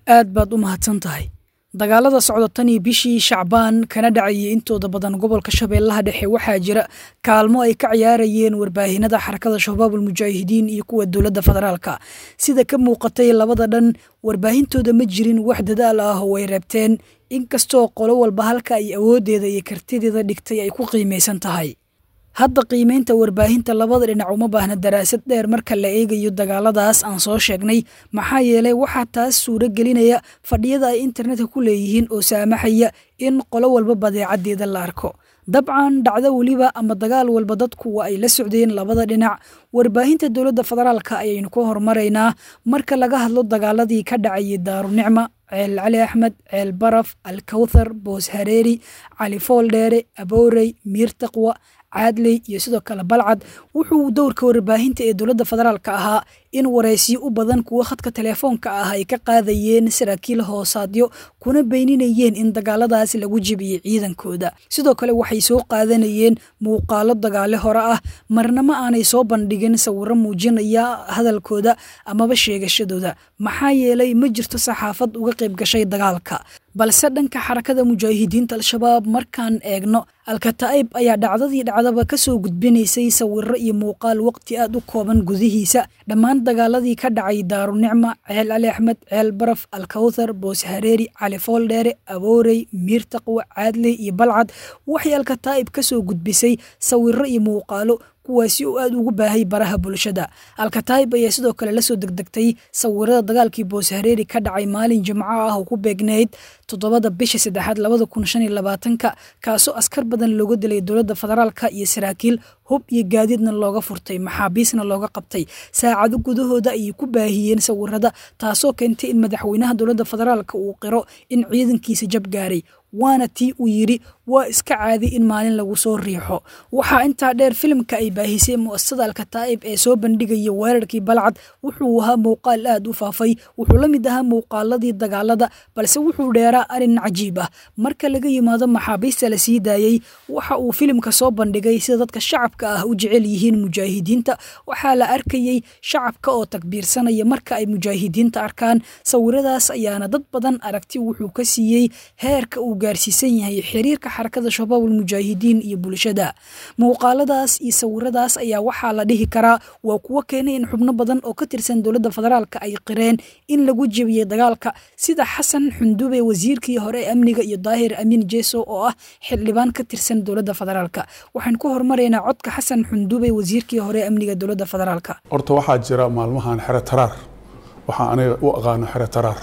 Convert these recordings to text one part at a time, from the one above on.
aad baad u mahadsan tahay dagaalada socda tan iyo bishii shacbaan kana dhacayay intooda badan gobolka shabeellaha dhexe waxaa jira kaalmo ay ka ciyaarayeen warbaahinada xarakada shabaabul mujaahidiin iyo kuwa dowladda federaalka sida ka muuqatay labada dhan warbaahintooda ma jirin wax dadaal ah oo ay reebteen inkastoo qolo walba halka ay awooddeeda iyo kartideeda dhigtay ay ku qiimaysan tahay hadda qiimaynta warbaahinta labada dhinac uma baahna daraasad dheer marka la eegayo dagaaladaas aan soo sheegnay maxaa yeelay waxaa taas suuro gelinaya fadhiyada ay internetka ku leeyihiin oo saamaxaya in qolo walba badeecaddeeda la arko dabcan dhacdo weliba ama dagaal walba dadku waa ay la socdeen labada dhinac warbaahinta dowladda federaalka ayaynu ka hormaraynaa marka laga hadlo dagaaladii ka dhacayay daarunicma ceel cali axmed ceel baraf alkawthar boos hareeri cali fooldheere aboorey miir taqwa caadley iyo sidoo kale balcad wuxuu dowrka warbaahinta ee dowladda federaalka ahaa in waraysiyo u badan kuwo khadka telefoonka ah ay ka qaadayeen saraakiil hoosaadyo kuna beyninayeen in dagaaladaas lagu jebiyey ciidankooda sidoo kale waxay soo qaadanayeen muuqaalo dagaale hore ah marna ma aanay soo bandhigin sawiro muujinaya hadalkooda amaba sheegashadooda maxaa yeelay ma jirto saxaafad uga qayb gashay dagaalka balse dhanka xarakada mujaahidiinta al-shabaab markaan eegno alkataa'ib ayaa dhacdadii dhacdaba ka soo gudbinaysay sawiro iyo muuqaal waqti aad u kooban gudihiisa dhammaan dagaaladii ka dhacay daarunicma ceel cali axmed ceel baraf alkawthar boos hareeri cali fooldheere aboorey miir taqwa caadley iyo balcad waxay alkataa'ib ka soo gudbisay sawiro iyo muuqaalo kuwaasi oo aad ugu baahay baraha bulshada alkataayib ayaa sidoo kale lasoo degdegtay sawirada dagaalkii boos hareeri ka dhacay maalin jimco ah oo ku beegnayd toddobada bisha saddexaad labada kun shan iyo labaatanka kaasoo askar badan looga dilay dowladda federaalka iyo saraakiil hub iyo gaadiidna looga furtay maxaabiisna looga qabtay saacado gudahooda ayay ku baahiyeen sawirada taasoo keentay in madaxweynaha dowladda federaalka uu qiro in ciidankiisa jab gaaray waana tii uu yidhi waa iska caadi in maalin lagu soo riixo waxaa intaa dheer filimka ay baahisay mu'asasada alkataa'ib ee soo bandhigaya weerarkii balcad wuxuu ahaa muuqaal aad u faafay wuxuu la mid ahaa muuqaaladii dagaalada balse wuxuu dheeraa arin cajiib ah marka laga yimaado maxaabiista la sii daayey waxa uu filimka soo bandhigay sida dadka shacabka ah u jecel yihiin mujaahidiinta waxaa la arkayey shacabka oo takbiirsanaya marka ay mujaahidiinta arkaan sawiradaas ayaana dad badan aragti wuxuu ka siiyey heerka uu gaarsiisan yahay xiriirka xarakada shabaabul mujaahidiin iyo bulshada muuqaaladaas iyo sawiradaas ayaa waxaa la dhihi karaa waa kuwo keenay in xubno badan oo ka tirsan dowladda federaalka ay qireen in lagu jebiyey dagaalka sida xasan xundube wasiirkii hore ee amniga iyo daahir amiin jeso oo ah xildhibaan ka tirsan dowladda federaalka waxaan ku hormaraynaa codka xasan xundube wasiirkii hore ee amniga dowladda federaalka horta waxaa jira maalmahan xero taraar waxaa aniga u aqaano xero taraar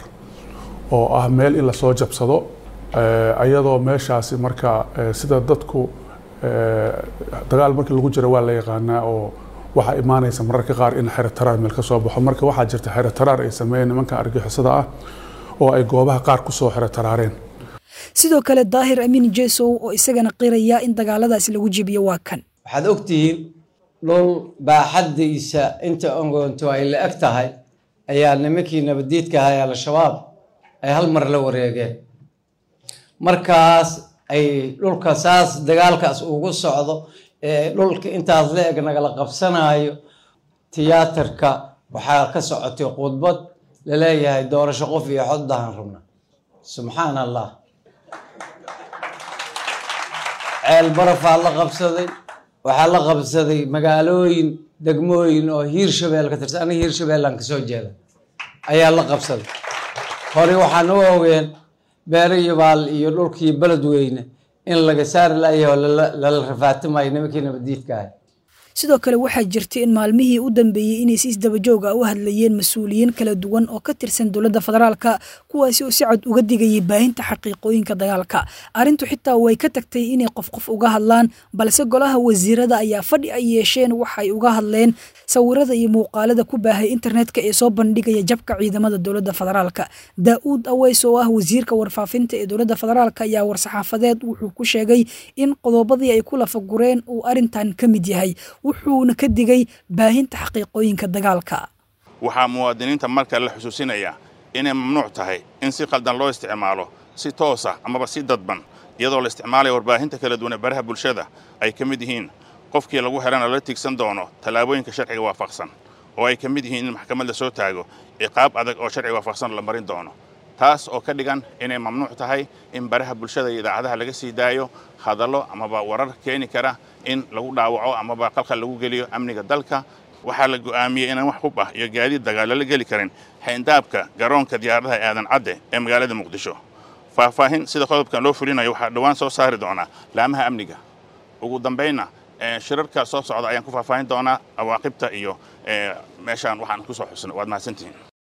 oo ah meel in lasoo jabsado ayadoo meeshaasi marka sida dadku dagaal markii lagu jiro waa la yaqaanaa oo waxaa imaanaysa mararka qaar in xero taraar meel ka soo baxo marka waxaa jirta xero taraar ay sameeyeen nimanka argixisada ah oo ay goobaha qaar kusoo xero taraareen sidoo kale daahir amiin jesow oo isagana qiraya in dagaaladaasi lagu jebiyo waa kan waxaad ogtihiin dhul baaxaddiisa inta ongoonto ay la eg tahay ayaa nimankii nabadiidka ahaa ee al-shabaab ay hal mar la wareegeen markaas ay dhulka saas dagaalkaas ugu socdo ee dhulka intaas la eg nagala qabsanayo tiyaatarka waxaa ka socotay khudbad laleeyahay doorasho qof iyo xoddahan rabna subxaan allah ceel barafaa la qabsaday waxaa la qabsaday magaalooyin degmooyin oo hiir shabeel ka tirsan aniga hiir shabeellaan kasoo jeeda ayaa la qabsaday hore waxaan u ogeen beere iyo baal iyo dhulkii beledweyne in laga saari layaho lala rafaatimayo nimankii nabadiidka ahay sidoo kale waxaa jirtay in maalmihii u dambeeyey inay si isdabajooga u hadlayeen mas-uuliyiin kala duwan oo ka tirsan dowladda federaalka kuwaasi oo si cad uga digayay baahinta xaqiiqooyinka dagaalka arrintu xitaa way ka tagtay inay qof qof uga hadlaan balse golaha wasiirada ayaa fadhi ay yeesheen waxay uga hadleen sawirada iyo muuqaalada ku baahay internetka ee soo bandhigaya jabka ciidamada dowladda federaalka daa-uud aweys oo ah wasiirka warfaafinta ee dowladda federaalka ayaa war-saxaafadeed wuxuu ku sheegay in qodobadii ay ku lafagureen uu arrintan ka mid yahay wuxuuna ka digay baahinta xaqiiqooyinka dagaalka waxaa muwaadiniinta marka la xusuusinayaa inay mamnuuc tahay in si qaldan loo isticmaalo si toosa amaba si dadban iyadoo la isticmaalaya warbaahinta kala duwan ee baraha bulshada ay ka mid yihiin qofkii lagu xidhana lala tigsan doono tallaabooyinka sharciga waafaqsan oo ay ka mid yihiin in maxkamad la soo taago ciqaab adag oo sharciga waafaqsan la marin doono taas oo ka dhigan inay mamnuuc tahay in baraha bulshada iyo idaacadaha laga sii daayo hadallo amaba warar keeni kara in lagu dhaawaco amaba qalqal lagu geliyo amniga dalka waxaa la go'aamiyey inaan wax hub ah iyo gaadiid dagaalo la geli karin xayndaabka garoonka diyaaradaha aadan cadde ee magaalada muqdisho faahfaahin sida qodobkan loo fulinayo waxaa dhowaan soo saari doonaa laamaha amniga ugu dambaynna shirarka soo socda ayaan ku faahfaahin doonaa awaaqibta iyo meeshaan waxaan ku soo xusnay waad mahadsantihiin